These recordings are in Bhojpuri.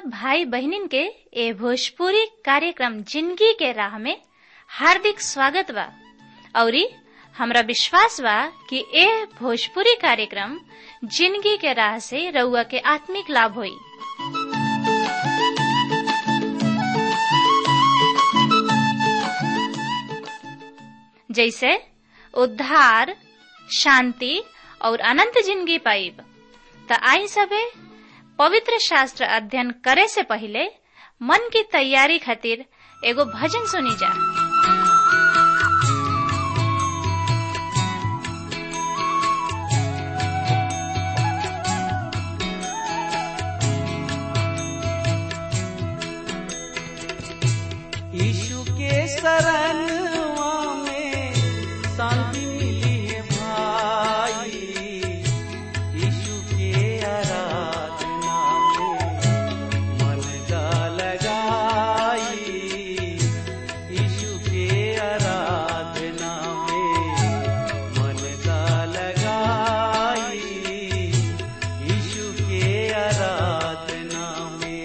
सब भाई बहनिन के ए भोजपुरी कार्यक्रम जिंदगी के राह में हार्दिक स्वागत बा औरी हमरा विश्वास बा कि ए भोजपुरी कार्यक्रम जिंदगी के राह से रउआ के आत्मिक लाभ होई जैसे उद्धार शांति और अनंत जिंदगी पाइब त आई सबे पवित्र शास्त्र अध्ययन करे से पहले मन की तैयारी खातिर एगो भजन सुनी जा यीशु के शरणवा में शांति मिली है भाई यीशु के आराधना में मन का लगाई यीशु के आराधना में मन का लगाई यीशु के आराधना में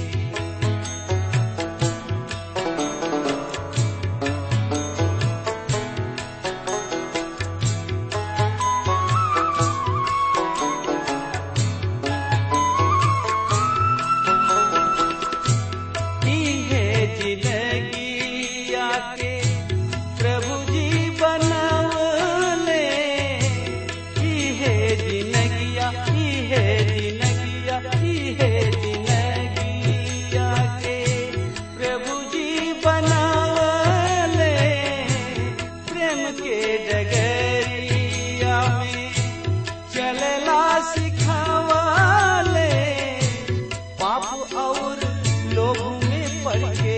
की है जिंदगी आके प्रभु जी बनवले की है जिंदगिया की है जिंदगिया की है जिंदगी आके प्रभु जी बनवले प्रेम के डगरिया में चलला सिखावले पाप और लोग में पड़ के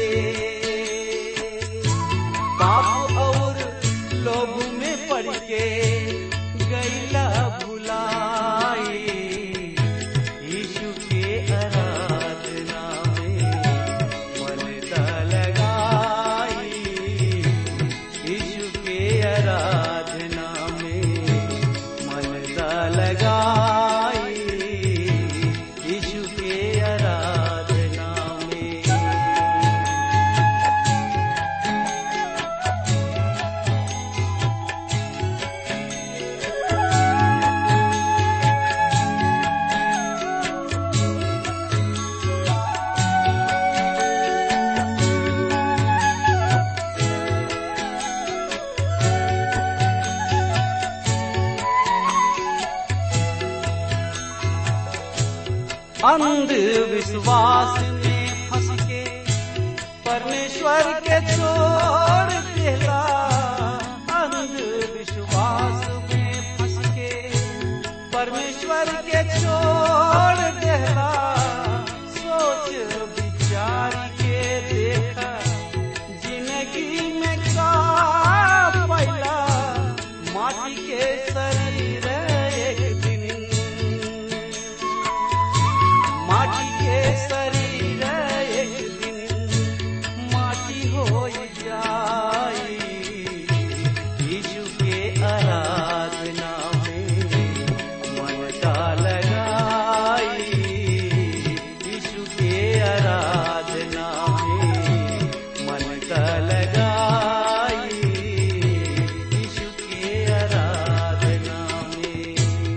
पाप और लोग में पड़ के गैला भुलाई यीशु के आराधना में मन ता लगाई यीशु के आराधना में मन ता लगाई यीशु के आराधना में अंधविश्वास में फंस के परमेश्वर के छोड़ देला अंधविश्वास में फंस के परमेश्वर के छोड़ देला सोच विचार के देखा जिंदगी में का पैला माटी के शरीर एक दिन माटी के शरीर एक दिन माटी हो जाई यीशु के आराधना में मन का लगाई यीशु के आराधना में मन का लगाई यीशु के आराधना में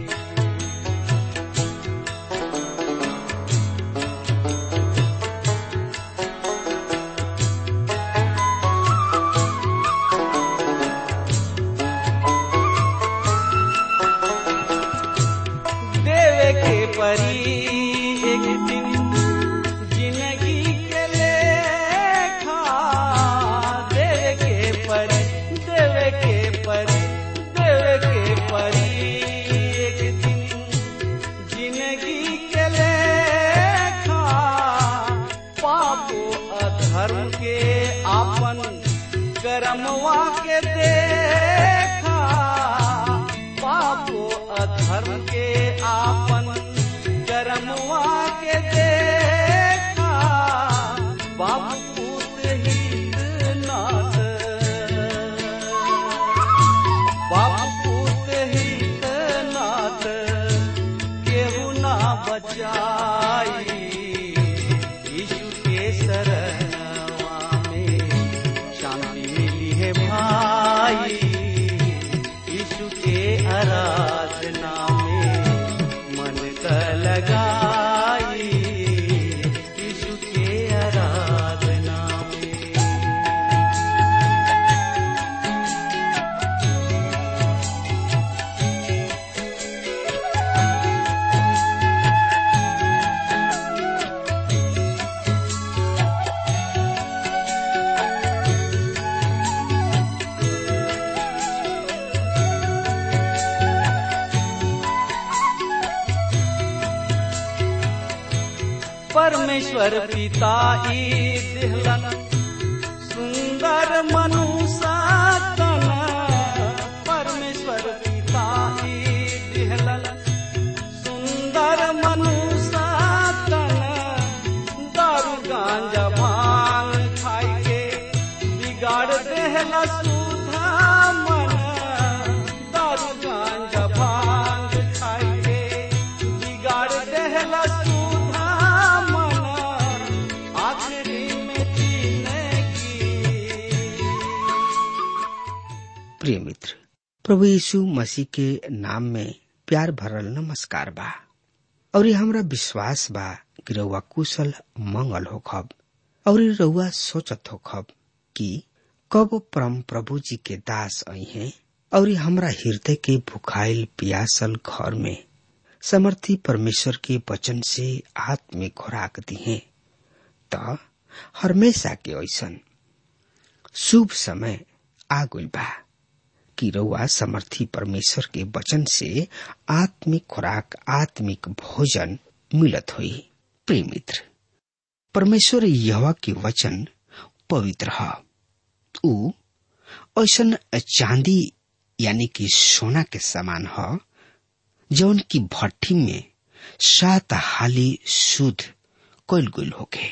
देवे के परी एक दिन जिंदगी के लेखा देवे के परी देवे के परी देवे के परी एक दिन जिंदगी के लेखा पापो अधर्म के आपन कर्मवा के देखा पापो अधर्म के आपन कर्मवा के देखा बाप पूत हित नाथ बाप पूत हित नाथ केहू ना बचाई परमेश्वर पिता ई दिहलन सुंदर मनुष्य तन परमेश्वर पिता ई दिहलन सुंदर मनुष्य तन दारू गांजा भांग खाई के बिगाड़ देहला सुधा मन दारू गांजा भांग खाई के बिगाड़ देहला सुधा मन आखिरी में जीने की प्रिय मित्र प्रभु यीशु मसीह के नाम में प्यार भरल नमस्कार बा और ये हमरा विश्वास बा कि रउआ कुशल मंगल होखब और ये रउआ सोचत होखब कि कब परम प्रभु जी के दास आई हैं और ये हमरा हृदय के भुखाइल पियासल घर में समर्थी परमेश्वर के वचन से आत्मिक खुराक दी है त हमेशा के ऐसन शुभ समय आ गइल बा कि रउआ समर्थी परमेश्वर के वचन से आत्मिक खुराक आत्मिक भोजन मिलत हुई प्रिय मित्र परमेश्वर यह के वचन पवित्र है ऊ ऐसन चांदी यानी कि सोना के समान है जौन की भट्टी में सात हाली शुद्ध कैल गुल होके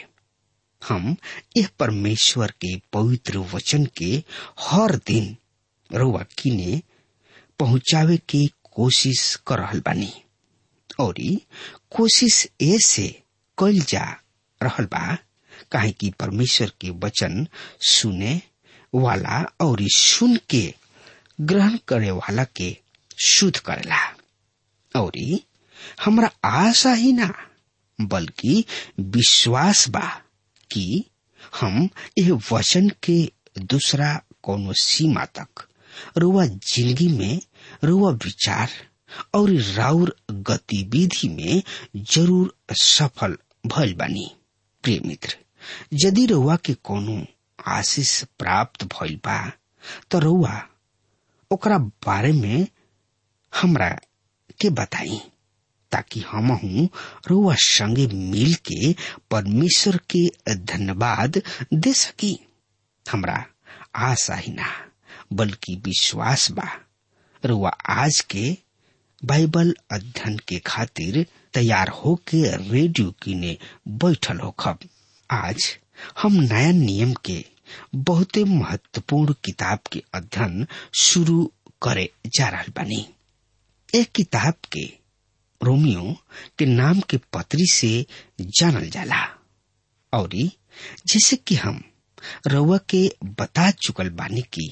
हम यह परमेश्वर के पवित्र वचन के हर दिन रउआ किने पहुंचावे के कोशिश कर रहल बानी और कोशिश ऐसे कल जा रहल बा काहे कि परमेश्वर के वचन सुने वाला और सुन के ग्रहण करे वाला के शुद्ध करेला और हमरा आशा ही ना बल्कि विश्वास बा कि हम यह वचन के दूसरा कोनो सीमा तक रुआ जिंदगी में रुआ विचार और राउर गतिविधि में जरूर सफल भइल बानी प्रिय मित्र यदि रुआ के कोनो आशीष प्राप्त भइल बा तो रुआ ओकरा बारे में हमरा के बताई ताकि हम रुआ संगे मिल के परमेश्वर के धन्यवाद दे सकी हमरा आशा ही ना बल्कि विश्वास बा रुआ आज के बाइबल अध्ययन के खातिर तैयार होके रेडियो किने बैठल होखब आज हम नया नियम के बहुते महत्वपूर्ण किताब के अध्ययन शुरू करे जा रहा बानी एक किताब के रोमियो के नाम के पत्री से जानल जाला और जैसे कि हम रउआ के बता चुकल बानी की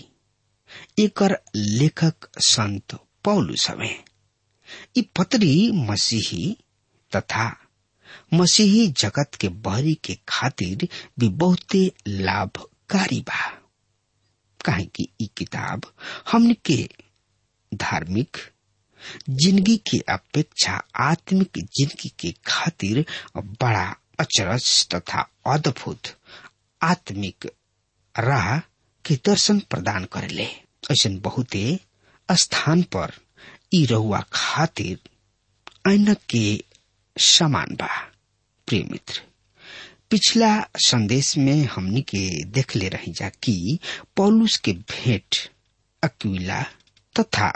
एकर लेखक संत पौलुस हवे इ पत्री मसीही तथा मसीही जगत के बहरी के खातिर भी बहुते लाभकारी बा काहे कि इ किताब हमन के धार्मिक जिंदगी की अपेक्षा आत्मिक जिंदगी के खातिर बड़ा अचरज तथा अद्भुत आत्मिक राह के दर्शन प्रदान करेले ऐसा बहुते स्थान पर ई रहुआ खातिर ऐनक के समान बा प्रिय मित्र पिछला संदेश में हमनी के देख ले रही जा कि पौलुस के भेंट अक्विला तथा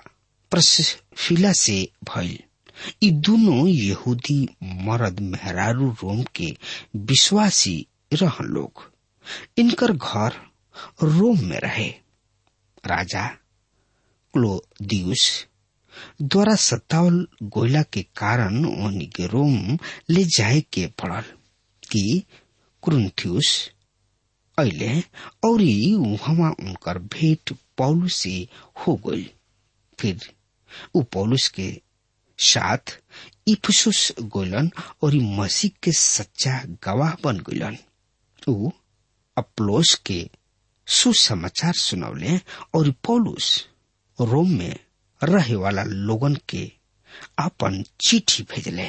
प्रसिला से भइल ई दोनों यहूदी मर्द मेहरारू रोम के विश्वासी रह लोग इनकर घर रोम में रहे राजा क्लोदियुस द्वारा सत्तावल गोयला के कारण उन्हीं के रोम ले जाए के पड़ल कि क्रुंथियुस अले और वहां उनकर भेंट पौलुस से हो गई फिर उ पौलुस के साथ इफसुस गोलन और मसीह के सच्चा गवाह बन गलन उ अप्लोस के सुसमाचार सुनौले और पौलुस रोम में रहे वाला लोगन के अपन चिट्ठी भेजले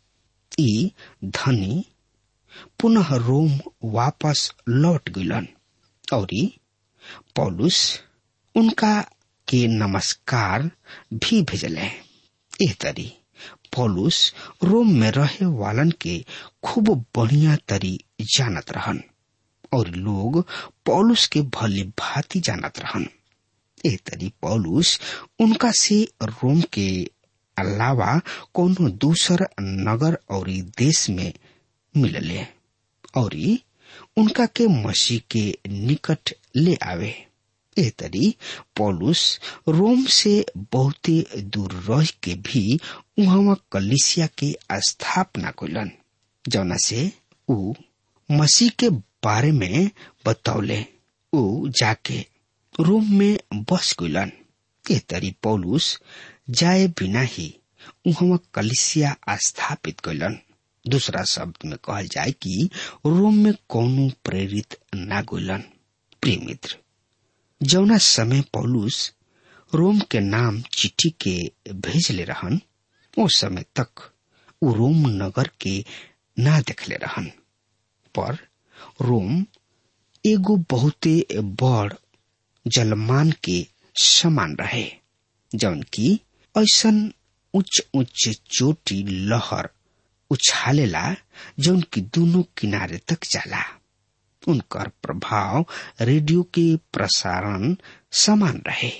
ई धनी पुनः रोम वापस लौट गलन और पौलुस उनका के नमस्कार भी भेजले एह तरी पौलुस रोम में रहे वालन के खूब बढ़िया तरी जानत रहन और लोग पौलुस के भली भांति जानत रहन ए तरी पौलुस उनका से रोम के अलावा कोनो दूसर नगर और देश में मिलले और उनका के मसीह के निकट ले आवे ए तरी पौलुस रोम से बहुते दूर रह के भी उहाँ कलिसिया के स्थापना कैलन जौना से ऊ मसीह के बारे में बतौले ऊ जाके रोम में बस गइलन ए तरी पौलुस जाए बिना ही उहाँ कलिसिया स्थापित कैलन दूसरा शब्द में कहल जाए कि रोम में कौनो प्रेरित ना गइलन प्रिय मित्र जौना समय पौलुस रोम के नाम चिट्ठी के भेजले रहन उस समय तक उ रोम नगर के ना देखले रहन पर रोम एगो बहुते बड़ जलमान के समान रहे जौन की ऐसन उच्च उच्च चोटी लहर उछालेला जौन की दोनों किनारे तक जाला उनकर प्रभाव रेडियो के प्रसारण समान रहे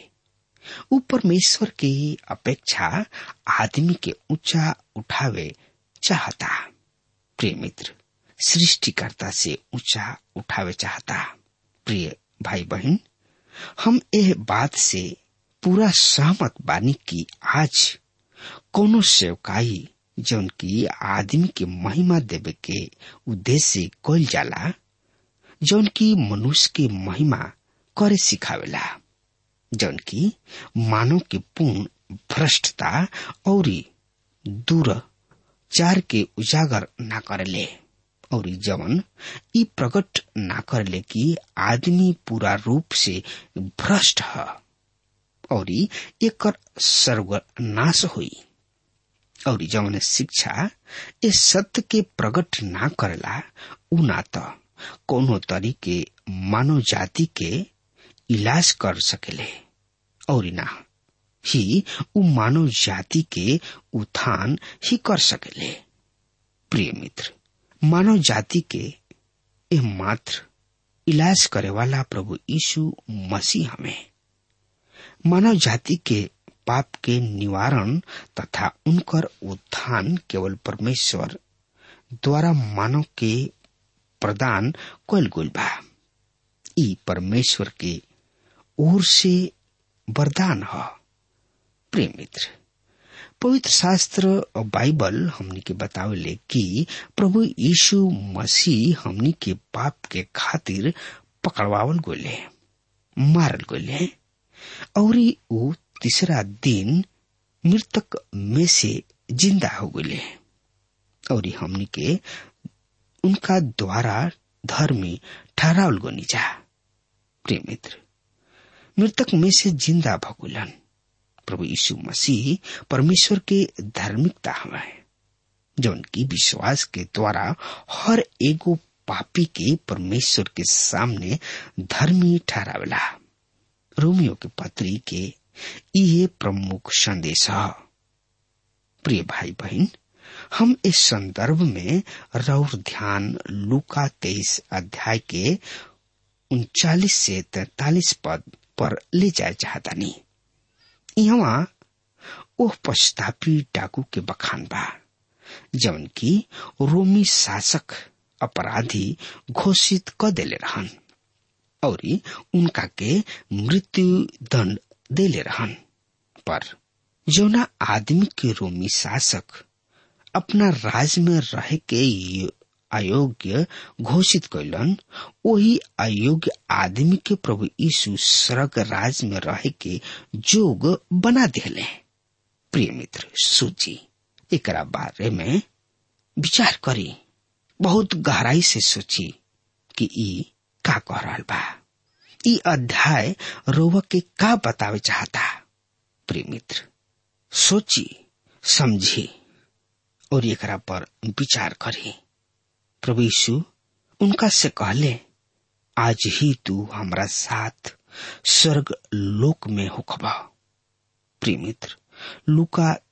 उ परमेश्वर के अपेक्षा आदमी के ऊंचा उठावे चाहता प्रिय मित्र सृष्टिकर्ता से ऊंचा उठावे चाहता प्रिय भाई बहन हम यह बात से पूरा सहमत बानी की आज कोनो सेवकाई जौन की आदमी के महिमा देवे के उद्देश्य कल जाला जौन की मनुष्य के महिमा करे सिखावेला जौन की मानव के पूर्ण भ्रष्टता और दूर चार के उजागर ना करेले और जवन ई प्रकट ना करले कि आदमी पूरा रूप से भ्रष्ट है और एक सर्वनाश हुई और जवन शिक्षा इस सत्य के प्रकट ना करेला उ ना तो कोनो तरीके मानव जाति के इलाज कर सकेले और ना ही उ मानव जाति के उत्थान ही कर सकेले प्रिय मित्र मानव जाति के यह मात्र इलाज करे वाला प्रभु यीशु मसीह हमें मानव जाति के पाप के निवारण तथा उनकर उत्थान केवल परमेश्वर द्वारा मानव के प्रदान कल गुल बा ई परमेश्वर के ओर से वरदान है प्रिय मित्र पवित्र शास्त्र और बाइबल हमनी के बतावेले कि प्रभु यीशु मसीह हमनी के पाप के खातिर पकड़वावल गोले मारल गोले और वो तीसरा दिन मृतक में से जिंदा हो गए और हमनी के उनका द्वारा धर्मी ठहरावल गोनी जा प्रिय मित्र मृतक में से जिंदा भगुलन प्रभु यीशु मसीह परमेश्वर के धार्मिकता हमें जौन की विश्वास के द्वारा हर एगो पापी के परमेश्वर के सामने धर्मी ठहरावेला रोमियो के पत्री के ये प्रमुख संदेश है प्रिय भाई बहन हम इस संदर्भ में रौर ध्यान लुका तेईस अध्याय के उनचालीस से तैतालीस पद पर ले जाए चाहता नहीं यहाँ ओह पश्चातापी डाकू के बखान बा जवन की रोमी शासक अपराधी घोषित क देले रहन और उनका के मृत्यु दंड देले रहन पर जौना आदमी के रोमी शासक अपना राज में रह के अयोग्य घोषित कैलन वही अयोग्य आदमी के प्रभु यीशु स्वर्ग राज में रह के जोग बना दिले प्रिय मित्र सूची एक बारे में विचार करी बहुत गहराई से सोची कि ई का कह रहा बा ई अध्याय रोव के का बतावे चाहता प्रिय मित्र सोची समझी और एकरा पर विचार करी प्रभु यीशु उनका से कहले आज ही तू हमारा साथ स्वर्ग लोक में होखबा प्रिय मित्र लुका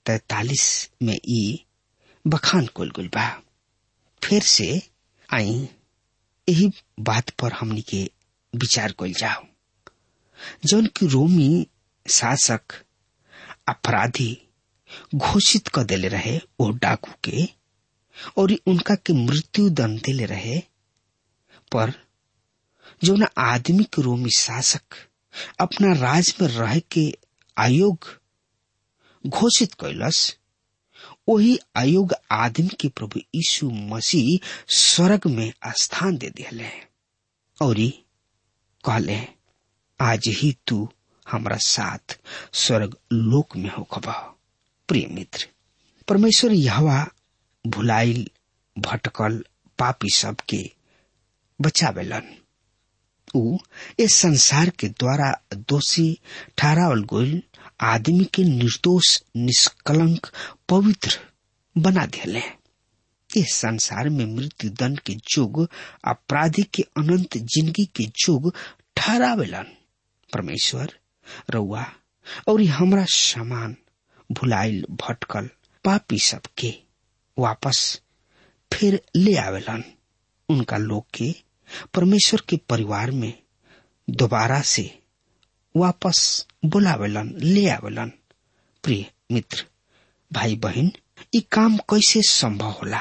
तैतालीस में ई बखान कुल गुल बा फिर से आई यही बात पर हमनी के विचार कल जाओ जौन की रोमी शासक अपराधी घोषित कर देले रहे वो डाकू के और उनका के मृत्यु दंड देले रहे पर जो न आदमी के रोमी शासक अपना राज में रह के आयोग घोषित कैलस वही आयोग आदमी के प्रभु यीशु मसीह स्वर्ग में स्थान दे दिले और कहले आज ही तू हमारा साथ स्वर्ग लोक में हो खबा प्रिय मित्र परमेश्वर यहवा भुलाइल भटकल पापी सबके बचावेलन ऊ इस संसार के द्वारा दोषी ठहरावल गोल आदमी के निर्दोष निष्कलंक पवित्र बना दिले इस संसार में मृत्यु दंड के जुग अपराधी के अनंत जिंदगी के जुग ठहरावेलन परमेश्वर रउआ और हमरा समान भुलाइल भटकल पापी सबके वापस फिर ले आवेलन उनका लोग के परमेश्वर के परिवार में दोबारा से वापस बुलावेलन ले आवेलन प्रिय मित्र भाई बहन ये काम कैसे संभव होला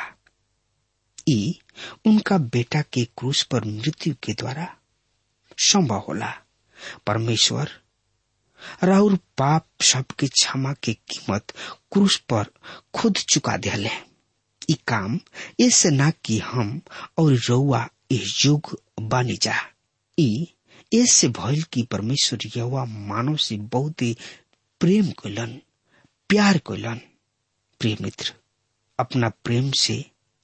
ई उनका बेटा के क्रूस पर मृत्यु के द्वारा संभव होला परमेश्वर राउर पाप सबके क्षमा के कीमत क्रूस पर खुद चुका दिले ई काम ऐसे ना कि हम और रउआ इस युग बानी जा ई ऐसे भइल कि परमेश्वर यवा मानव से बहुत ही प्रेम कैलन प्यार कैलन प्रिय मित्र अपना प्रेम से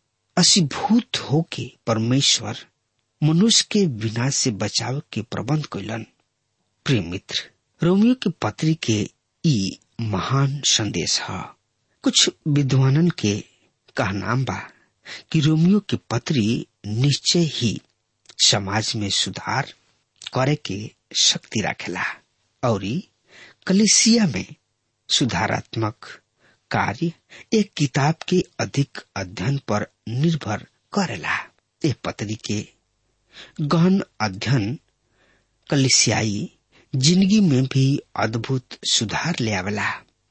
असीभूत होके परमेश्वर मनुष्य के विनाश से बचाव के प्रबंध कैलन प्रिय मित्र रोमियो के पत्री के ई महान संदेश है कुछ विद्वानन के कहनाम बा कि रोमियो के पत्री निश्चय ही समाज में सुधार करे के शक्ति रखेला और कलिसिया में सुधारात्मक कार्य एक किताब के अधिक अध्ययन पर निर्भर करेला ये पत्री के गहन अध्ययन कलिसियाई जिंदगी में भी अद्भुत सुधार ले आवेला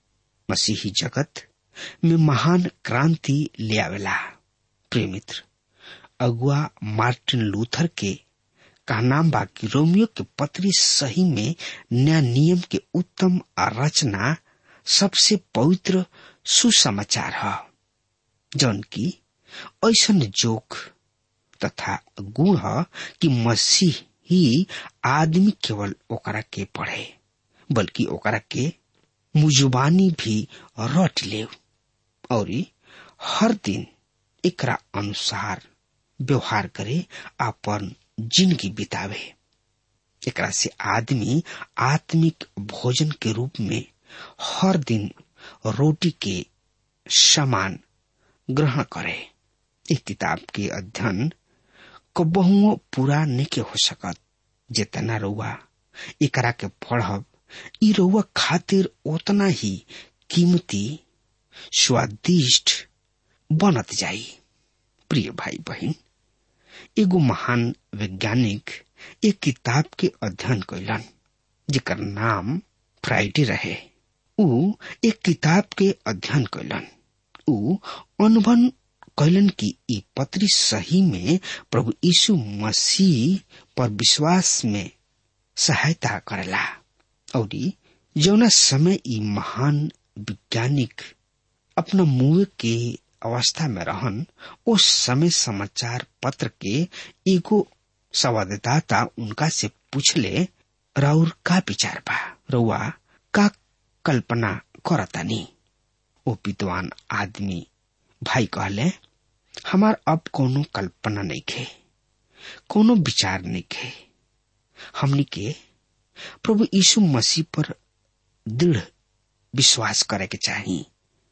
मसीही जगत में महान क्रांति ले आवेला प्रिय मित्र अगुआ मार्टिन लूथर के कहनाम बा कि रोमियो के पत्री सही में न्याय नियम के उत्तम रचना सबसे पवित्र सुसमाचार है जौन की ऐसा जोक तथा गुण है कि मसीह ही आदमी केवल ओकरा के पढ़े बल्कि ओकरा के मुजुबानी भी रट ले और हर दिन एकरा अनुसार व्यवहार करे अपन जिंदगी बितावे एकरा से आदमी आत्मिक भोजन के रूप में हर दिन रोटी के समान ग्रहण करे एक किताब के अध्ययन को बहुओं पूरा नहीं हो सकत जितना रउआ एकरा के पढ़ब ई रउआ खातिर उतना ही कीमती स्वादिष्ट बनत जाई प्रिय भाई बहन एगो महान वैज्ञानिक एक किताब के अध्ययन कैलन जेकर नाम फ्राइडे रहे ऊ एक किताब के अध्ययन कैलन ऊ अनुभव कैलन कि ई पत्री सही में प्रभु यीशु मसीह पर विश्वास में सहायता करेला और जौना समय ई महान वैज्ञानिक अपना मुंह के अवस्था में रहन उस समय समाचार पत्र के एगो संवाददाता उनका से पूछले राउर का विचार बा रउआ का कल्पना करतानी ओ विद्वान आदमी भाई कहले हमार अब कोनो कल्पना नहीं खे कोनो विचार नहीं खे हमनी के प्रभु यीशु मसीह पर दृढ़ विश्वास करे के चाहिए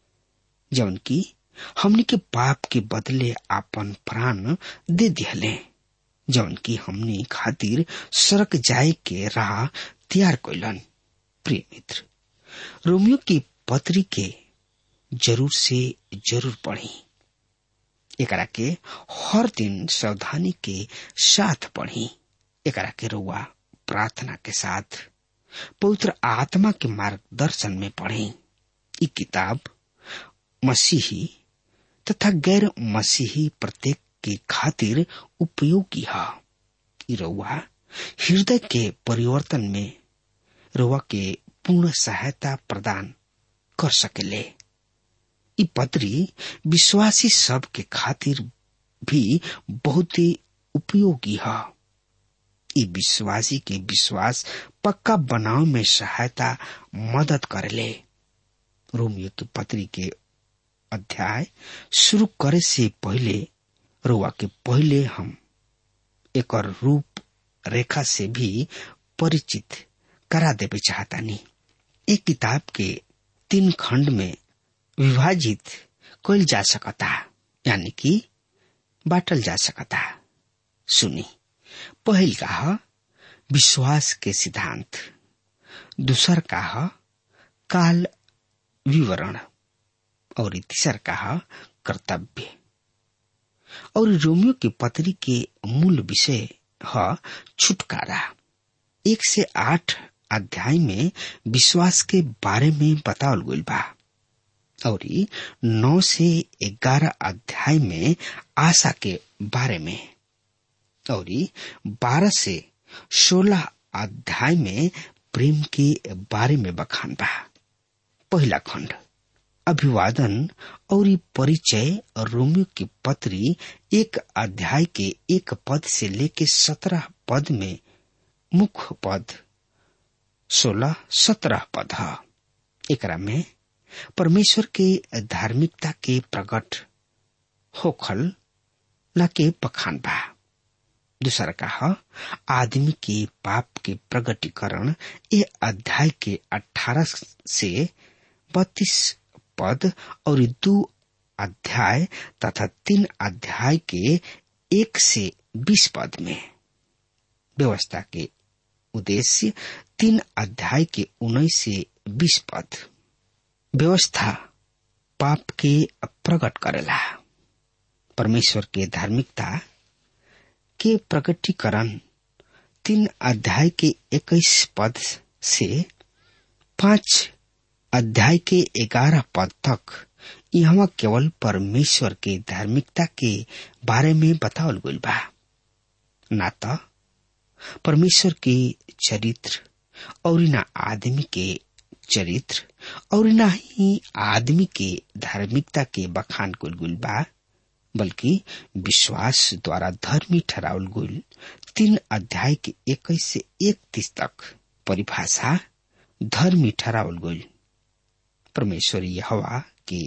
जौन की हमनी के पाप के बदले आपन प्राण दे दिहले जौन की हमनी खातिर सड़क जाए के राह तैयार कैलन प्रिय मित्र रोमियो की पत्री के जरूर से जरूर पढ़ी एकरा के हर दिन सावधानी के साथ पढ़ी एकरा के रुआ प्रार्थना के साथ पवित्र आत्मा के मार्गदर्शन में पढ़ी ई किताब मसीही तथा गैर मसीही प्रत्येक के खातिर उपयोगी है ई रउआ हृदय के परिवर्तन में रउआ के पूर्ण सहायता प्रदान कर सकेले ई पत्री विश्वासी सब के खातिर भी बहुत ही उपयोगी है ई विश्वासी के विश्वास पक्का बनाव में सहायता मदद करेले रोमियो के पत्री के अध्याय शुरू करे से पहले रुआ के पहले हम एक रूप रेखा से भी परिचित करा देवे चाहतानी एक किताब के तीन खंड में विभाजित कल जा सकता यानी कि बाटल जा सकता सुनी पहल का विश्वास के सिद्धांत दूसर का काल विवरण और तीसर का कर्तव्य और रोमियो की पत्री के मूल विषय है छुटकारा एक से आठ अध्याय में विश्वास के बारे में बतावल गई बा और नौ से ग्यारह अध्याय में आशा के बारे में और बारह से सोलह अध्याय में प्रेम के बारे में बखान बा पहला खंड अभिवादन और परिचय रोमियो की पत्री एक अध्याय के एक पद से लेके सत्रह पद में मुख्य पद सोलह सत्रह पद है एकरा में परमेश्वर के धार्मिकता के प्रकट होखल न के पखान बा दूसरा का आदमी के पाप के प्रगटीकरण ये अध्याय के अठारह से बत्तीस पद और दो अध्याय तथा तीन अध्याय के एक से बीस पद में व्यवस्था के उद्देश्य तीन अध्याय के उन्नीस से बीस पद व्यवस्था पाप के प्रकट करेला परमेश्वर के धार्मिकता के प्रकटीकरण तीन अध्याय के इक्कीस पद से पांच अध्याय के ग्यारह पद तक यहाँ केवल परमेश्वर के धार्मिकता के बारे में बतावल गई बा ना तो परमेश्वर के चरित्र और न आदमी के चरित्र और न ही आदमी के धार्मिकता के बखान कुल गुल बा बल्कि विश्वास द्वारा धर्मी ठहरावल गुल तीन अध्याय के इक्कीस से इकतीस तक परिभाषा धर्मी ठहरावल गुल परमेश्वरी हवा के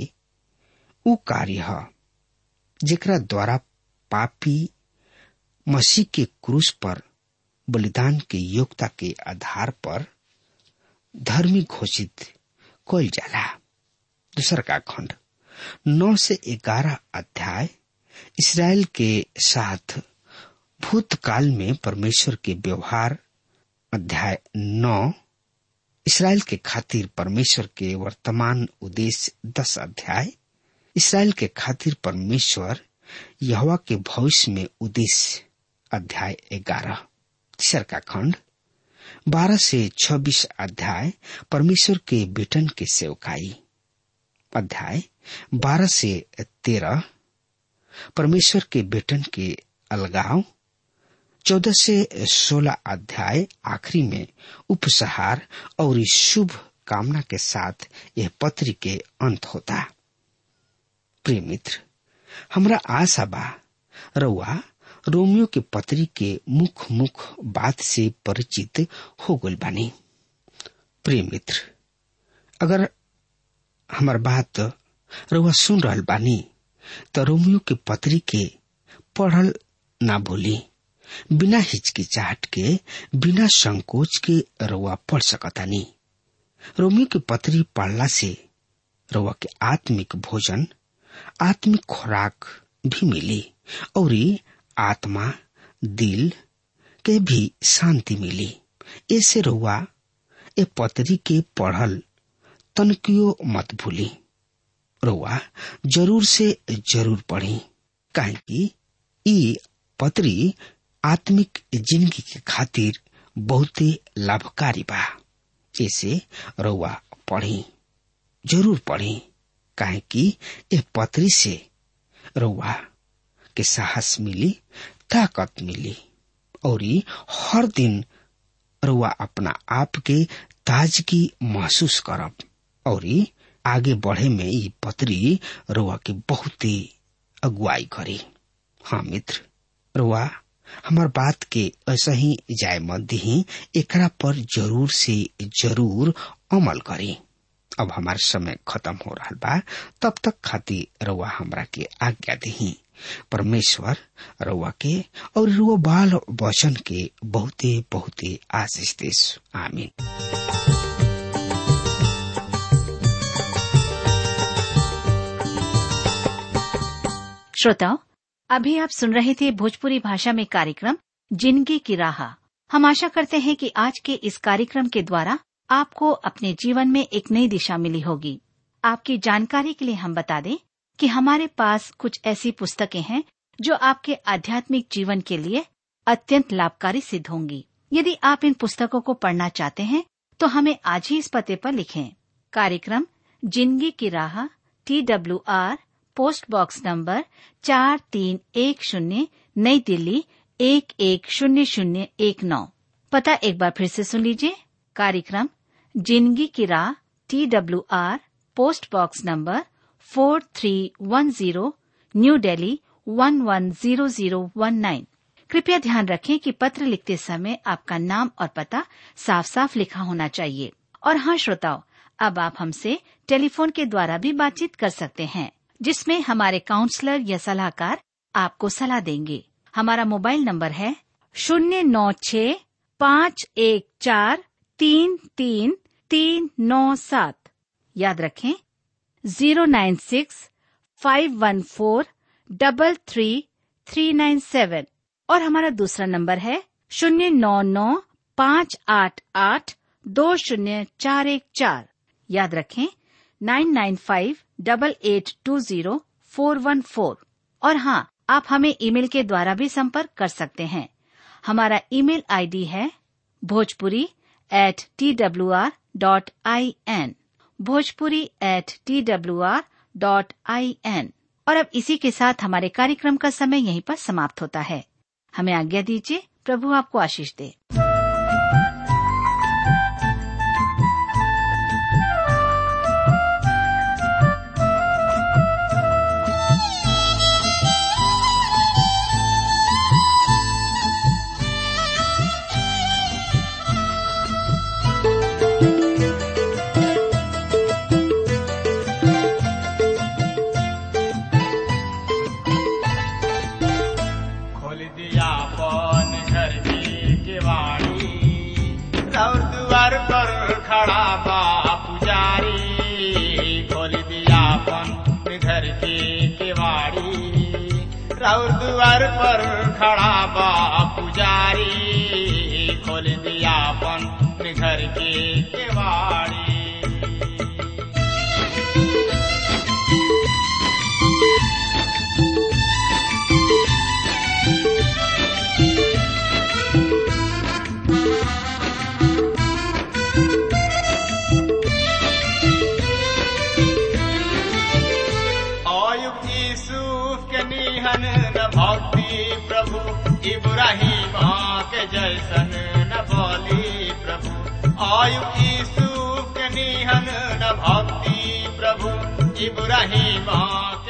उ कार्य है जेकरा द्वारा पापी मसीह के क्रूस पर बलिदान के योग्यता के आधार पर धर्मी घोषित कल जाला दूसरा का खंड नौ से ग्यारह अध्याय इसराइल के साथ भूतकाल में परमेश्वर के व्यवहार अध्याय नौ इसराइल के खातिर परमेश्वर के वर्तमान उद्देश्य दस अध्याय इसराइल के खातिर परमेश्वर यहवा के भविष्य में उद्देश्य अध्याय ग्यारह तीसर का खंड बारह से छब्बीस अध्याय परमेश्वर के बेटन के सेवकाई अध्याय बारह से तेरह परमेश्वर के बेटन के अलगाव चौदह से सोलह अध्याय आखिरी में उपसहार और इस शुभ कामना के साथ यह पत्र के अंत होता प्रिय मित्र हमरा आशा बा रउआ रोमियो के पत्री के मुख मुख बात से परिचित हो गल बानी प्रिय मित्र अगर हमार बात रउआ सुन रहल बानी तो रोमियो के पत्री के पढ़ल ना भूली बिना हिचकिचाहट के बिना संकोच के रउआ पढ़ सकतानी रोमियो के पत्री पढ़ला से रउआ के आत्मिक भोजन आत्मिक खुराक भी मिली और आत्मा दिल के भी शांति मिली ऐसे रउआ ए पत्री के पढ़ल तनकियो मत भूली रुआ जरूर से जरूर पढ़ी काहे कि ई पत्री आत्मिक जिंदगी के खातिर बहुते लाभकारी बा ऐसे रुआ पढ़ी जरूर पढ़ी काहे कि ए पत्री से रुआ के साहस मिली ताकत मिली और हर दिन रुआ अपना आप के ताजगी महसूस करब और आगे बढ़े में ई पत्री रुआ के बहुते अगुवाई करी हाँ मित्र रुआ हमार बात के ऐसा ही जाय मत दी एकरा पर जरूर से जरूर अमल करी अब हमार समय खत्म हो रहा बा तब तक खातिर रउआ हमरा के आज्ञा दही परमेश्वर रउआ के और रुआ बाल वचन के बहुते बहुते आशीष देश आमीन श्रोताओं अभी आप सुन रहे थे भोजपुरी भाषा में कार्यक्रम जिंदगी की राह हम आशा करते हैं कि आज के इस कार्यक्रम के द्वारा आपको अपने जीवन में एक नई दिशा मिली होगी आपकी जानकारी के लिए हम बता दें कि हमारे पास कुछ ऐसी पुस्तकें हैं जो आपके आध्यात्मिक जीवन के लिए अत्यंत लाभकारी सिद्ध होंगी यदि आप इन पुस्तकों को पढ़ना चाहते हैं तो हमें आज ही इस पते पर लिखें कार्यक्रम जिंदगी की राह T W R post box number चार तीन एक शून्य नई दिल्ली एक एक शून्य शून्य एक नौ पता एक बार फिर से सुन लीजिए कार्यक्रम जिंदगी की राह T W R post box number four three one zero new Delhi one one zero zero one nine कृपया ध्यान रखें कि पत्र लिखते समय आपका नाम और पता साफ साफ लिखा होना चाहिए और हाँ श्रोताओं अब आप हमसे टेलीफोन के द्वारा भी बातचीत कर सकते हैं जिसमें हमारे काउंसलर या सलाहकार आपको सलाह देंगे हमारा मोबाइल नंबर है शून्य नौ छ पाँच एक चार तीन तीन तीन नौ सात याद रखें zero nine six five one four double three three nine seven और हमारा दूसरा नंबर है शून्य नौ नौ पाँच आठ आठ दो शून्य चार एक चार याद रखें nine nine five double eight two zero four one four और हाँ आप हमें ईमेल के द्वारा भी संपर्क कर सकते हैं हमारा ईमेल आईडी है Bhojpuri at T W R dot I N Bhojpuri at T W R dot I N और अब इसी के साथ हमारे कार्यक्रम का समय यहीं पर समाप्त होता है हमें आज्ञा दीजिए प्रभु आपको आशीष दे खोल दिया पन घर की केवाड़ी और द्वार पर खड़ा बा पुजारी खोल दिया पन घर की केवाड़ी और द्वार पर खड़ा बा पुजारी खोल दिया पन घर की केवाड़ी अयुब यूसुफ के निहन न भक्ति प्रभु इब्राहिम के जैसन न बोली प्रभु अयुब यूसुफ के निहन न भक्ति प्रभु इब्राहिम